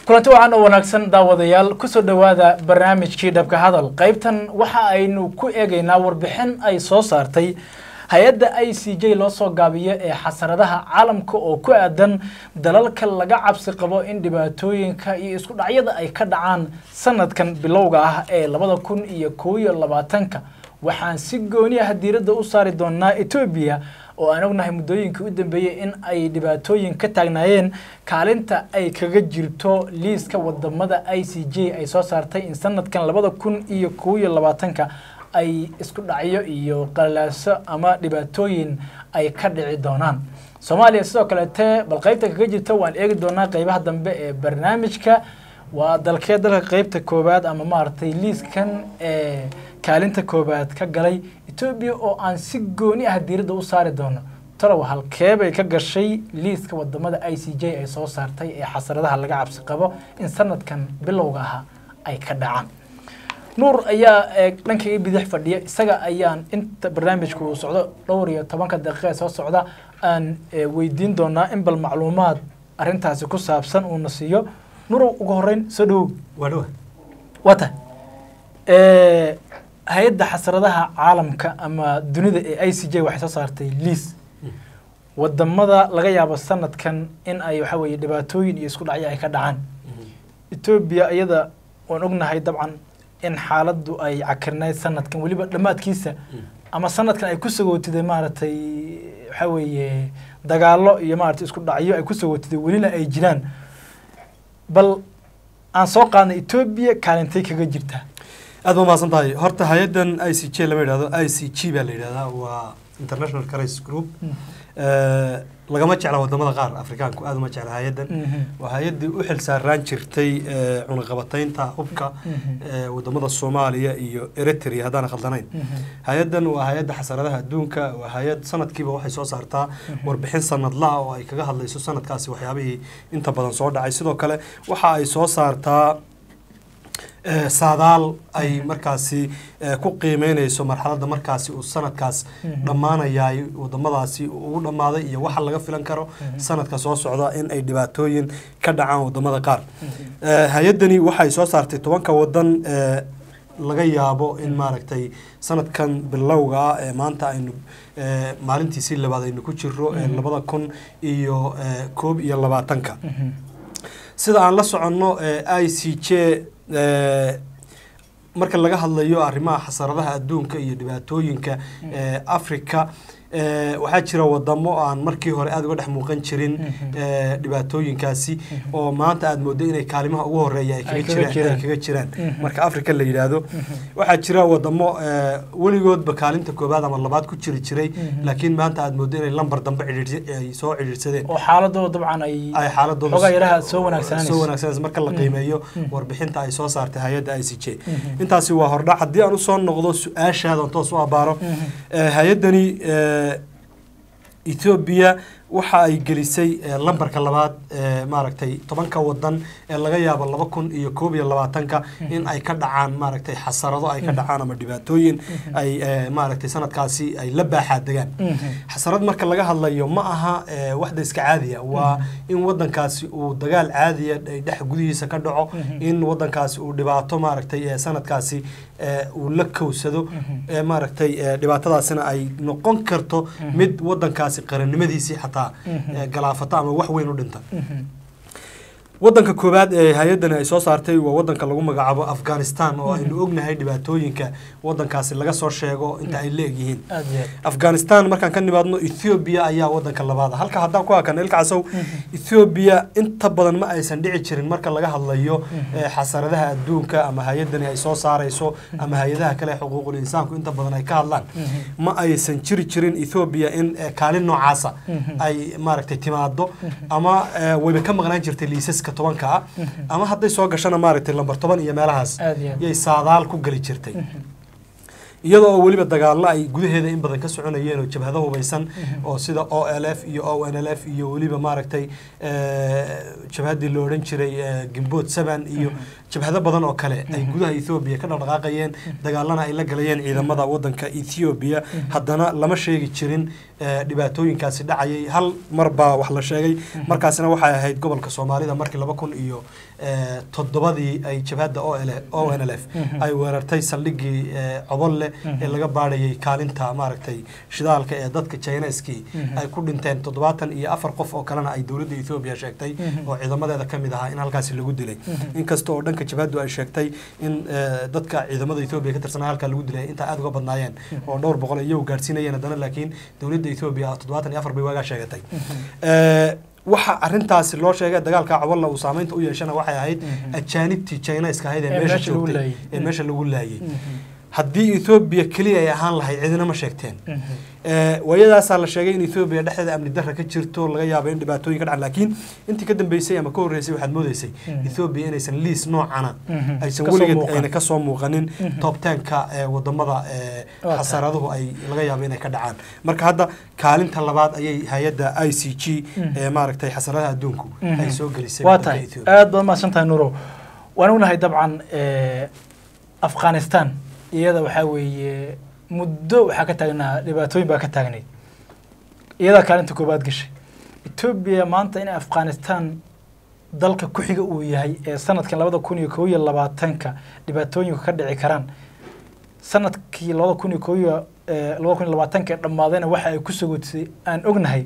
kulanti waxaan oo wanaagsan daawadayaal kusoo dhowaada barnaamijkii dhabka hadal qaybtan waxa aynu ku eegaynaa warbixin ay soo saartay hay-adda i c j loo soo gaabiyo ee xasaradaha caalamka oo ku aadan dalalka laga cabsi qabo in dhibaatooyinka iyo isku dhacyada ay ka dhacaan sanadkan bilowga ah ee labada kun iyo kow iyo labaatanka waxaan si gooni ah diiradda u saari doonaa etoobiya oo aan ognahay muddooyinkii u dambeeyey in ay dhibaatooyin ka taagnaayeen kaalinta ay kaga jirto liiska wadamada i c j ay soo saartay in sanadkan labada kun iyo kow iyo labaatanka ay isku dhacyo iyo qalaaso ama dhibaatooyin ay ka dhici doonaan soomaaliya sidoo kaleete bal qaybta kaga jirta waan eegi doonaa qeybaha dambe ee barnaamijka waa dalkee dalka qeybta koowaad ama maaragtay liiskan ee kaalinta koowaad ka galay etoobiya oo aan si gooni ah diiradda u saari doono talow halkeebay ka gashay liiska wadamada i c j ay soo saartay ee xasaradaha laga cabsi qabo in sanadkan bilowga aha ay ka dhacaan nuur ayaa dhankayga bidix fadhiya isaga ayaan inta barnaamijku uu socdo dhowr iyo tobanka daqiiqa ee soo socda aan weydiin doonaa in bal macluumaad arrintaasi ku saabsan uuna siiyo nurow ugu horeyn soo dhawow waa dhawa wata hay-adda xasradaha caalamka ama dunida ee i c j waxay soo saartay liis wadamada laga yaabo sanadkan in ay waxa weeye dhibaatooyin iyo isku dhacyo ay ka dhacaan etoobiya iyada waan ognahay dabcan in xaaladdu ay cakirnayd sanadkan weliba dhammaadkiisa ama sanadkan ay ku sagootiday maaragtay waxa weeye dagaalo iyo maaragtay isku dhacyo ay ku sagootiday welina ay jiraan bal aan soo qaadnay etoobiya kaalintay kaga jirtaa aad ba mahadsan tahay horta hay-addan i c j lama yidhahdo i c g baa la yidhahdaa waa international crisis group lagama jecla wadamada qaar afrikaanku aad uma jecla hay-addan waa hay-addii u xil saaraan jirtay cunaqabataynta hubka wadamada soomaaliya iyo eritrea haddaan khaldanayn hay-addan waa hay-adda xasaradaha adduunka waa hay-ad sanadkiiba waxay soo saartaa warbixin sanadlaha oo ay kaga hadlayso sanadkaasi waxyaabihii inta badan soo dhacay sidoo kale waxa ay soo saartaa saadaal ay markaasi ku qiimeyneyso marxaladda markaasi uu sanadkaas dhammaanayaay wadamadaasi ugu dhammaaday iyo waxa laga filan karo sanadka soo socda in ay dhibaatooyin ka dhacaan wadamada qaar hay-addani waxay soo saartay tobanka wadan laga yaabo in maaragtay sanadkan bilowga ah ee maanta aynu maalintiisii labaad aynu ku jiro labada kun iyo koob iyo labaatanka sida aan la soconno i c j marka laga hadlayo arrimaha xasaradaha adduunka iyo dhibaatooyinka africa waxaa jira wadamo aan markii hore aada uga dhex muuqan jirin dhibaatooyinkaasi oo maanta aada moodo inay kaalimaha ugu horeeya ay kaga jiraan marka africa la yidhaahdo waxaa jira wadamo weligoodba kaalinta koobaad ama labaad ku jiri jiray laakiin maanta aada moodo inay lambar dambe ay soo cidhiirsadeen oo xaaladooda dabcan ay ay xaaladooda xogaa yaraha soo wanaagsananayso soo wanaagsanayso marka la qiimeeyo warbixinta ay soo saartay hay-adda i c j intaasi waa hordhac haddii aan usoo noqdo su-aashaadan toos u abaaro hay-addani etoobiya waxa ay gelisay lambarka labaad maaragtay tobanka wadan ee laga yaabo laba kun iyo koob iyo labaatanka in ay ka dhacaan maaragtay xasarado ay ka dhacaan ama dhibaatooyin ay maaragtay sanadkaasi ay la baaxaa degaan xasarad marka laga hadlayo ma aha waxda iska caadiya waa in wadankaasi uu dagaal caadiya dhex gudihiisa ka dhaco in wadankaasi uu dhibaato maaragtay sanadkaasi uu la kowsado maaragtay dhibaatadaasina ay noqon karto mid wadankaasi qarannimadiisii xataa galaafata ama wax weyn u dhinta wadanka koowaad ee hay-addani ay soo saartay waa wadanka lagu magacaabo afghanistan oo aynu ognahay dhibaatooyinka wadankaasi laga soo sheego inta ay leegyihiin afghanistan markaan ka nimaadno ethoobiya ayaa wadanka labaad halka haddaan ku hakana ilka casow ethoobiya inta badan ma aysan dhici jirin marka laga hadlayo xasaradaha adduunka ama hay-addani ay soo saarayso ama hay-adaha kale xuquuqul insaanku inta badan ay ka hadlaan ma aysan jiri jirin ethoobiya in kaalin noocaasa ay maaragtay timaado ama wayba ka maqnaan jirtay liisas tobanka ah ama hadday soo gashana maaragtay lambar toban iyo meelahaas yay saadaal ku geli jirtay iyadoo oo weliba dagaallo ay gudaheeda in badan ka soconayeen oo jabhado hubaysan oo sida o l f iyo o n l f iyo weliba maaragtay jabhaddii la odhan jiray gimbood seven iyo jabhado badan oo kale ay gudaha ethoobiya ka dhaqdhaqaaqayeen dagaalana ay la galayeen ciidamada wadanka ethoobiya haddana lama sheegi jirin dhibaatooyinkaasi dhacayay hal mar baa wax la sheegay markaasina waxay ahayd gobolka soomaalida markii laba kun iyo toddobadii ay jabhadda o n l f ay weerartay saldhigii cobolle ee laga baadhayay kaalinta maaragtay shidaalka ee dadka chineskii ay ku dhinteen toddobaatan iyo afar qof oo kalena ay dowladda ethoobiya sheegtay oo ciidamadeeda ka mid ahaa in halkaasi lagu dilay inkasta oo dhanka jabhaddu ay sheegtay in dadka ciidamada ethoobiya ka tirsanaa halkaa lagu dilay intaa aada uga badnaayeen oo dhowr boqol iyagu gaadhsiinayeen haddana laakiin dowladda ethoobiya toddobaatan iyo afar bay waagaa sheegatay waxa arintaasi loo sheegay dagaalka cobolla uu saameynta u yeeshana waxay ahayd ajaanibtii chineska ahayd ee meesha joogtay ee meesha lagu laayay haddii ethoobiya keliya ay ahaan lahayd cidina ma sheegteen waayadaasaa la sheegay in ethoobiya dhexdeeda amni darra ka jirto laga yaabo in dhibaatooyin ka dhacan laakiin intii ka dambeysay ama ka horreysay waxaad moodeysay ethoobiya inaysan liis noocana aysan weligeed ayna kasoo muuqanin toobtaanka wadamada xasaraduhu ay laga yaabo inay ka dhacaan marka hadda kaalinta labaad ayay hay-adda i c g ee maaragtay xasaradaha adduunku ay soo gelisay waa tahay aada baad mahadsan tahay nuuro waan ognahay dabcan afghanistan iyada waxaa weeye muddo waxaa ka taagnaa dhibaatooyin baa ka taagnayd iyadaa kaalinta koobaad gashay etoobiya maanta in afghanistan dalka ku xiga uu yahay ee sanadkan labada kun iyo koob iyo labaatanka dhibaatooyinku ka dhici karaan sanadkii labada kun iyo koob iyo labada kun iyo labaatanka ee dhammaadayna waxa ay ku sogotisay aan ognahay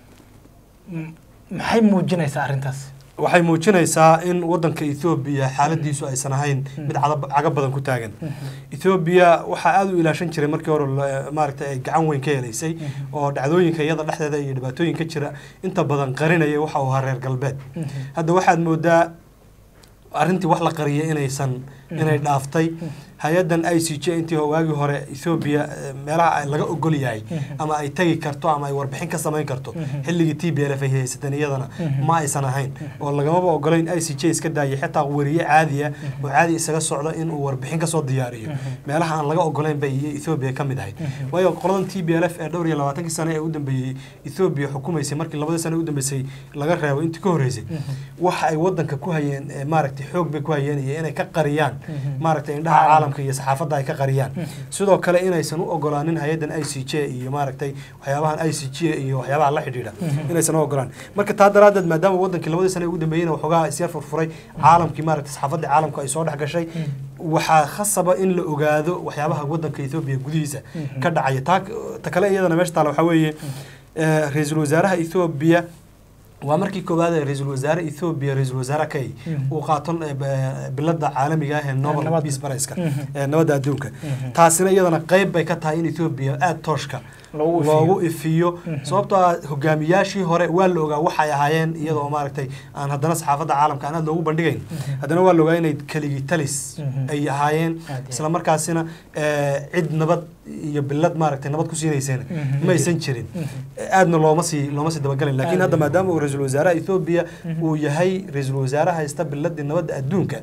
maxay muujinaysaa arrintaas waxay muujinaysaa in wadanka ethoobiya xaaladiisu aysan ahayn mid caga badan ku taagan ethoobiya waxaa aada u ilaashan jiray markii hore maaragtay ay gacan weyn ka helaysay oo dhacdooyinka iyada dhexdeeda iyo dhibaatooyinka jira inta badan qarinaya waxa uu ahaa reer galbeed hadda waxaad moodaa arrintii wax la qariyay inaysan inay dhaaftay hay-addan i c j intii waagii hore ethoobiya meelaha laga ogol yahay ama ay tegi karto ama ay warbixin ka samayn karto xilligii t b l f ay haysateen iyadana ma aysan ahayn oo lagamaba ogolayn i c j iska daayay xitaa weriye caadiya oo caadi isaga socdo inuu warbixin kasoo diyaariyo meelaha aan laga ogolayn bay ethoobiya ka mid ahayd waayo qoladan t b l f ee dhowr iyo labaatankii sane ee u dambeeyey ethoobiya xukumaysay markii labadii sane u dambeysay laga reebo intii ka horreysay waxa ay wadanka ku hayeen maaragtay xoog bay ku hayeen iyo inay ka qariyaan maaragtay indhaha caalamka iyo saxaafadda ay ka qariyaan sidoo kale inaysan u ogolaanin hay-addan i c j iyo maaragtay waxyaabahan i c j iyo waxyaabaha la xidhiidha inaysan u ogolaan marka taa daraaddeed maadaama wadankii labadii sane ugu dambeeyeyna waxoogaa isyar furfuray caalamkii maaragtay saxaafadda caalamku ay soo dhex gashay waxaa khasaba in la ogaado waxyaabaha wadanka ethoobiya gudihiisa ka dhacaya taa ta kale iyadana meesha taala waxaa weeye ra-iisul wasaaraha ethoobiya waa markii koowaad ee ra-iisul wasaare ethoobiya ra-iisul wasaare kay uu qaato bilada caalamiga ah ee nobel peace prize-ka ee nabadda adduunka taasina iyadana qeyb bay ka tahay in ethoobiya aada tooshka loogu ifiyo sababtoo ah hogaamiyaashii hore waa la ogaa waxay ahaayeen iyadoo maaragtay aan haddana saxaafadda caalamka aan aad loogu bandhigayn haddana waa la ogaa inay keligii talis ay ahaayeen isla markaasina cid nabad iyo bilad maaragtay nabad ku siinaysana ma aysan jirin aadna looma sii looma sii dabagalin laakiin hadda maadaama uu ra-iisul wasaaraha ethoobiya uu yahay ra-iisul wasaare haysta biladii nabadda adduunka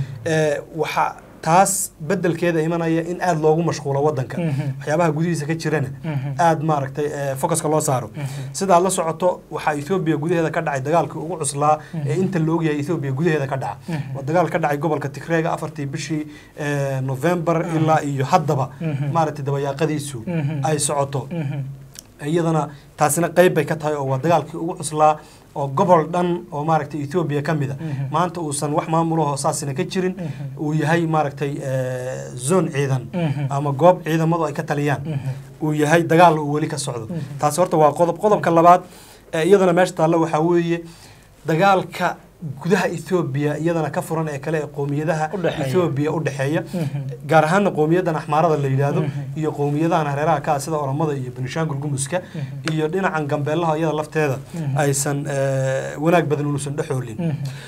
waxa taas bedelkeeda imanaya in aada loogu mashquulo wadanka waxyaabaha gudihiisa ka jirana aada maaragtay focuska loo saaro sidaad la socoto waxaa ethoobiya gudaheeda ka dhacay dagaalkii ugu cuslaa ee inta la ogyahay ethoobiya gudaheeda ka dhaca waa dagaal ka dhacay gobolka tigreega afartii bishii november ilaa iyo haddaba maaragtay dabayaaqadiisu ay socoto iyadana taasina qeyb bay ka tahay oo waa dagaalkii ugu cuslaa oo gobol dhan oo maaragtay ethoobiya ka mid a maanta uusan wax maamulahoo saasina ka jirin uu yahay maaragtay zone ciidan ama goob ciidamadu ay ka taliyaan uu yahay dagaal uu weli ka socdo taasi horta waa qodob qodobka labaad iyadana meesha taalla waxaa weeye dagaalka gudaha ethoobiya iyadana ka furan ee kale ee qowmiyadaha ethoobiya u dhexeeya gaar ahaana qowmiyadan axmaarada la yidhaahdo iyo qowmiyadahan hareeraha ka ah sida oromada iyo benishaangul gumuska iyo dhinacan gambeelaha iyada lafteeda aysan wanaag badan unuusan dhexoolin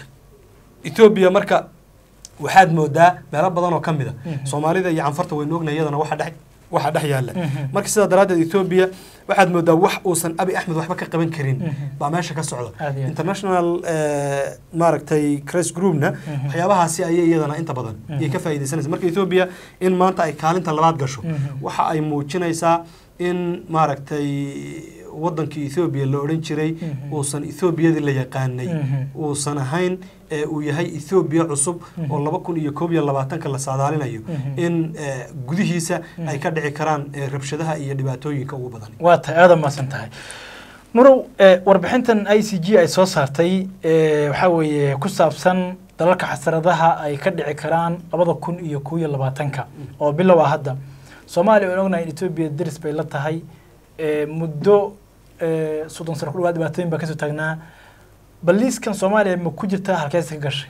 ethoobiya marka waxaad moodaa meelo badan oo ka mid a soomaalida iyo canfarta waynu ognahay iyadana waxa dhex waxa dhex yaalla Mhm. marka sidaa daraaddeed etoobiya waxaad moodaa wax uusan abi axmed waxba ka qaban karin Mhm. baa meesha ka socda Aad iyo aad. international eh, maaragtay cress groupna Mhm. waxyaabahaasi ayay iyadana inta badan Mhm. iyay ka faa'iidaysanaysa marka etoobiya in maanta ay kaalinta labaad gasho Mhm. waxa ay muujinaysaa in maaragtay wadankii ethoobiya la odhan jiray Mhm. uusan ethoobiyadii la yaqaanay Mhm. uusan ahayn ee uu yahay ethoobiya cusub Mhm. oo laba kun iyo koob iyo labaatanka la saadaalinayo Mhm. in eh, gudihiisa ay ka dhici karaan eh, rabshadaha iyo dhibaatooyinka ugu badan waa tahay aada maasan tahay nurow eh, warbixintan i c g ay soo saartay eh, waxaa weeye ku saabsan dalalka xasaradaha ay ka dhici karaan labada kun iyo kow iyo labaatanka oo bilow ah hadda soomaaliya waan ognahay in etoobiya deris bay la tahay eh, muddo eh, soddon sano ku dhawaad dhibaatooyin baa kasoo taagnaa bal liiskan soomaaliya ma ku jirtaa halkees ka gashay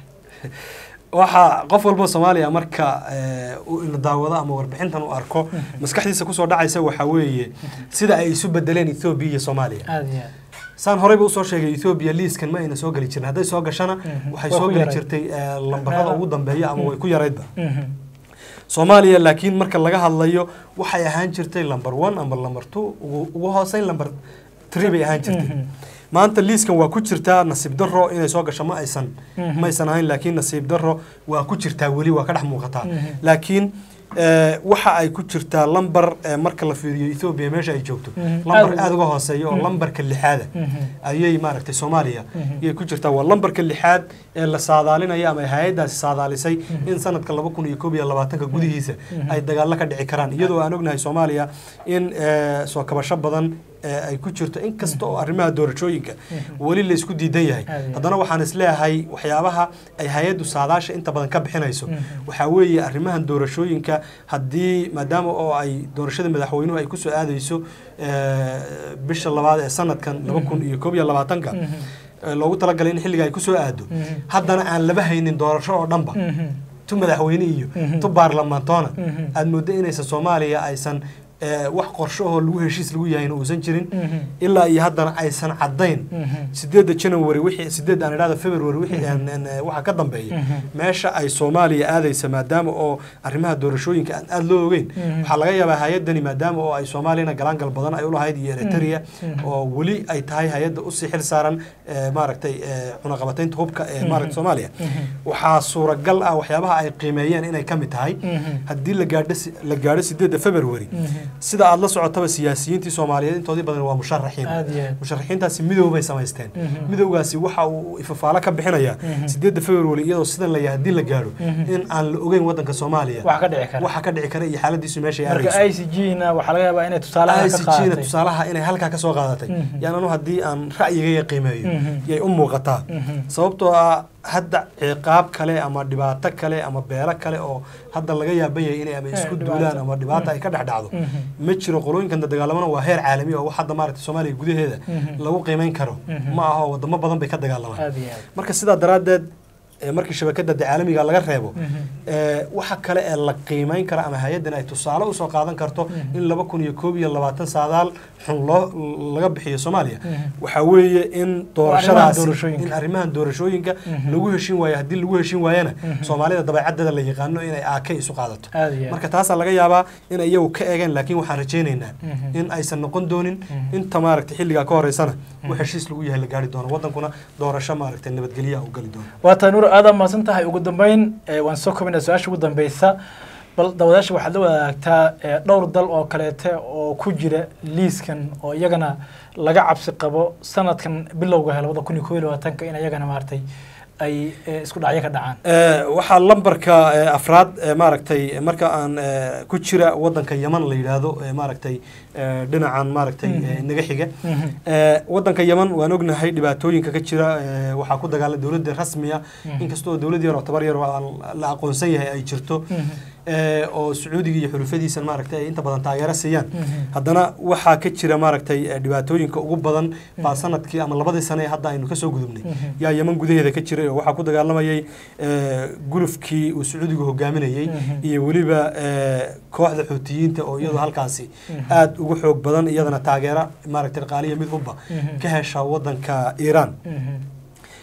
waxaa qof walba soomaaliya marka eh, uu ina daawado ama warbixintan u arko maskaxdiisa kusoo dhacaysa waxaa weeye sida ay isu bedeleen ethoobiya iyo soomaaliya aada iyo aad saan horeyba usoo sheegay ethoobiya liiskan ma ayna soo geli jirin hadday soo gashana Mhm. waxay Waa soo ku geli yarayd. jirtay eh, lambarada ugu dambeeya ama way ku yaraydba Mhm. soomaaliya laakiin marka laga hadlayo waxay ahaan jirtay lamber one ama lamber two ugu ugu hooseyn lamber three bay ahaan jirtay Mhm. maanta liiskan waa ku jirtaa nasiib daro inay soo gasho ma aysan Mhm. ma aysan ahayn laakiin nasiib daro waa ku jirtaa weli waa ka dhex muuqataa Mhm. laakiin eh, waxa ay ku jirtaa lambar eh, marka la fiiriyo ethoobia meesha ay joogto Mhm. lambar Aad- aada uga hooseeya oo Mhm. lambarka lixaada Mhm. ayay maaragtay soomaaliya Mhm. ayay ku jirtaa waa lambarka lixaad ee la saadaalinaya ama hay-addaasi saadaalisay in sanadka laba kun iyo koob iyo labaatanka gudihiisa Mhm. ay dagaallo ka dhici karaan iyadoo aan ognahay soomaaliya in eh, soo kabasho badan eh, ay ku jirto inkasta oo arrimaha doorashooyinka weli la isku diidan yahay Aad iyo haddana waxaan isleeyahay waxyaabaha ay hay-addu saadaasha inta badan ka bixinayso Mhm. waxaa weeye arrimahan doorashooyinka haddii maadaama oo ay doorashada madaxweynuhu ay kusoo aadayso eh, bisha labaad ee sanadkan laba kun iyo koob iyo labaatanka Mhm. eh, loogu talagalay in xilliga ay kusoo aado Mhm. haddana aan laba haynin doorasho oo dhanba Mhm. tu madaxweyne iyo Mhm. tu baarlamaantoona Mhm. aad mooddo inaysan soomaaliya aysan eh, wax qorsho oo lagu heshiis lagu yahayna uusan jirin Mhm. ilaa iyo haddana aysan caddayn Mhm. sideedda january wixii sideed aan idhahda february wixii aan- aan, eh, waxa ka dambeeya Mhm. meesha ay soomaaliya aadaysa maadaama oo arrimaha doorashooyinka aan aada loo ogeyn Mhm. waxaa laga yaabaa hay-addani maadaama oo ay soomaaliyana galaangal badan ay ulahayd iyo eritrea Mhm. oo weli ay tahay hay-adda usii xil saaran eh, maaragtay eh, cunaqabataynta hubka ee maaragta soomaaliya Mhm. waxaa suuragal ah waxyaabaha ay qiimeeyeen inay ka mid tahay Mhm. haddii la gaadho si- la gaadho sideedda february Mhm. sida aada la socotaba siyaasiyiintii soomaaliyeed intoodii badan waa musharaxiin aada iyo aad musharaxiintaasi midow bay samaysteen Mhm. midowgaasi waxa uu ifafaalo ka bixinayaa Mhm. sideedda february iyadoo sidan la yahay haddii la gaadho Mhm. in aan la ogeyn wadanka soomaaliya wax ka dhici kara waxa ka dhici kara iyo xaaladiisu meesha ay marka aadayso i c g na waxaa laga yaabaa inay tusaalaha ka ICG-na qaadatay tusaalaha inay halkaa ka soo qaadatay Mhm. yaan anu haddii aan ra'yigayga qiimeeyo Mhm. yay u muuqataa Mhm. sababtoo ah hadda ciqaab kale ama dhibaato kale ama beelo kale oo hadda laga yaaban yahay inay ama Eh, isku dhibaato. duulaan ama dhibaato ay ka dhex dhacdo Mhm. ma jiro qolooyinkan dagaalamana waa heer caalami oo wax hadda maaragtay soomaaliya gudaheeda Mhm. lagu qiimeyn karo Mhm. ma aha oo wadamo badan bay ka dagaalamaan aada iyo aad marka sidaa daraaddeed eh, markii shabakada de caalamiga laga reebo Mhm. eh, waxa kale ee la qiimeyn kara ama hay-addan ay tusaale usoo qaadan karto Mhm. in laba kun iyo koob iyo labaatan saadaal xun loo laga bixiyo soomaaliya Mhm. waxaa weeye in doorashadaasi doorashooyinka. in arrimahan doorashooyinka Mhm. lagu heshin waayo haddii lagu heshin waayana Mhm. soomaalida dabeecaddeeda la yaqaano inay aake isu qaadato aada iyo aad marka taasaa laga yaabaa in iyagu ka eegeen laakiin waxaan rajaynaynaa Mhm. in aysan noqon doonin Mhm. inta maaragtay xilligaa ka horeysana wax heshiis lagu yahay la gaari doono wadankuna doorasho maaragtay nabadgelyaha u gali doono waa taa nuur aada mahadsan tahay ugu dambeyn eh, waan soo kobinaa su-aasha ugu dambeysa bal dawadaasha waxaad la wadaagtaa eh, dhowr dal oo kaleete oo ku jira liiskan oo iyagana laga cabsi qabo sanadkan bilowga he labada kun iyo koob iyo labaatanka in iyagana maaragtay ay eh, isku dhacyo ka dhacaan Eh, waxaa lambarka eh, afraad eh, maaragtay marka aan eh, ku jira wadanka yaman la yidhaahdo eh, maaragtay eh, dhinacan maaragtay Mhm. eh, naga xiga Mhm. Eh, wadanka yaman waan ognahay dhibaatooyinka ka jira eh, waxaa ku dagaala dowladda rasmiya Mhm. inkastoo dowlad yar oo tabar yar oo aan la aqoonsan yahay ay jirto Mhm. eh, oo sacuudiga iyo xulufadiisa maaragtay ay inta badan taageero siiyaan Mhm. haddana waxaa ka jira maaragtay eh, dhibaatooyinka ugu badan baa sanadkii ama labadii sane ee hadda aynu kasoo gudubnay Mhm. yaa yaman gudaheeda ka jiray oo waxaa ku dagaalamayay eh, gulufkii uu sacuudigu hogaaminayey Mhm. iyo weliba eh, kooxda xuutiyiinta oo iyadoo halkaasi Mhm. aada ugu xoog badan iyadana taageero maaragtay dhaqaaliya mid hubba Mhm. ka hesha wadanka iiraan Mhm.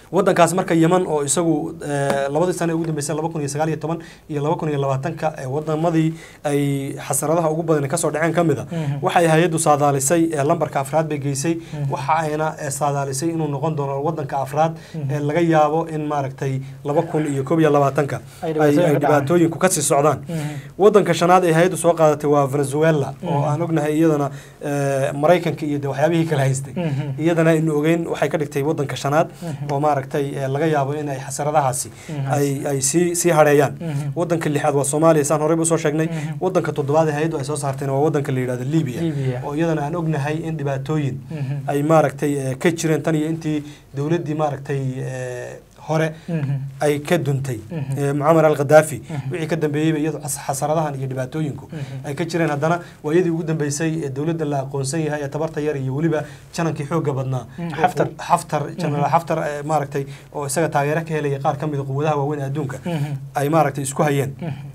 wadankaas marka yeman oo isagu eh, labadii sano ee ugu dambeysay laba kun iyo sagaal iyo toban iyo laba kun iyo labaatanka ee wadamadii ay xasaradaha ugu badan kasoo dhaceen ka mid a waxay hay-addu saadaalisay ee lambarka afraad bay geysay waxa ayna eh, saadaalisay inuu noqon doono wadanka afraad ee laga yaabo in maaragtay laba kun iyo koob iyo labaatanka Ay ay dhibaatooyin ay ka dhacaan. dhibaatooyinku kasii socdaan wadanka shanaad ee hay-addu soo qaadatay waa venezuela oo aan ognahay iyadana eh, maraykanka iyo de waxyaabihii kala haystay iyadana aynu ogeyn waxay ka dhigtay wadanka shanaad oo maaragtay eh, laga yaabo in ay xasaradahaasi ay ay sii sii hadheeyaan wadanka lixaad waa soomaaliya saan horeyba usoo sheegnay wadanka toddobaad ee hay-addu ay soo saartayna waa wadanka la yidhahdo libya Libya. oo iyadana aan ognahay in dhibaatooyin ay maaragtay eh, ka jireen tan iyo intii dowladdii maaragtay eh, hore ay ka duntay eh, mucamar al khadaafi wixii ka dambeeyeyba iyadu xas- xasaradahan iyo dhibaatooyinku ay ka jireen haddana waa iyadii ugu dambeysay ee dowladda la aqoonsan yahay ee tabarta yar iyo weliba janankii xoogga badnaa Mm, oo Xaftar. qu- xaftar jenaraal xaftar eh, maaragtay oo isaga taageero ka helaya qaar ka mid a quwadaha waaweyn ee adduunka ay maaragtay isku hayeen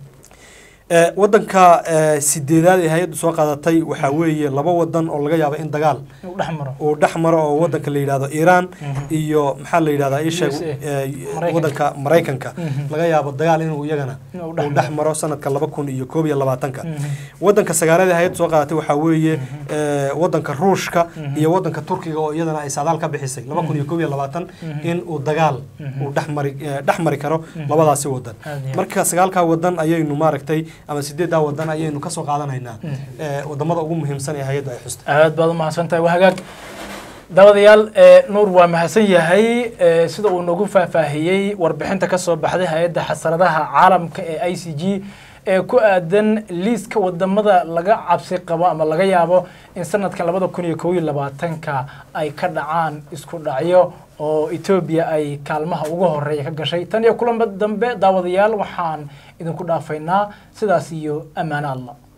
Eh, wadanka eh, sideedaad ee hay-addu soo qaadatay waxaa weeye laba wadan oo laga yaabo in dagaal uu dhex maro uu dhex maro oo wadanka la yidhahdo iiraan iyo maxaa la yidhahdaa ii sheeg USA. eh, Maraykanka. wadanka maraykanka laga yaabo dagaal inuu iyagana Inuu dhex uu dhex maro sanadka laba kun iyo koob iyo labaatanka wadanka sagaalaad ee hay-addu soo qaadatay waxaa weeye eh, wadanka ruushka iyo wadanka turkiga oo iyadana ay saadaal ka bixisay laba kun iyo koob iyo labaatan in uu dagaal uu dhex mari eh, dhex mari karo labadaasi wadan Aad iyo aad. marka sagaalkaa wadan ayaynu maaragtay ama sideeddaa wadan ayaynu kasoo qaadanaynaa eh, wadamada ugu muhiimsan ee hay-addu ay xustay aad baad u mahadsantahay waa hagaag daawadayaal ee nuur waa mahadsan yahay ee sida uu nagu faahfaahiyey warbixinta ka soo baxday hay-adda xasaradaha caalamka ee i c g ee ku aadan liiska wadamada laga cabsi qabo ama laga yaabo in sanadkan labada kun iyo kow iyo labaatanka ay ka dhacaan isku dhacyo oo etoobiya ay kaalmaha ugu horeeya ka gashay tan iyo kulanba dambe daawadayaal waxaan idinku dhaafaynaa sidaas iyo ammaano allah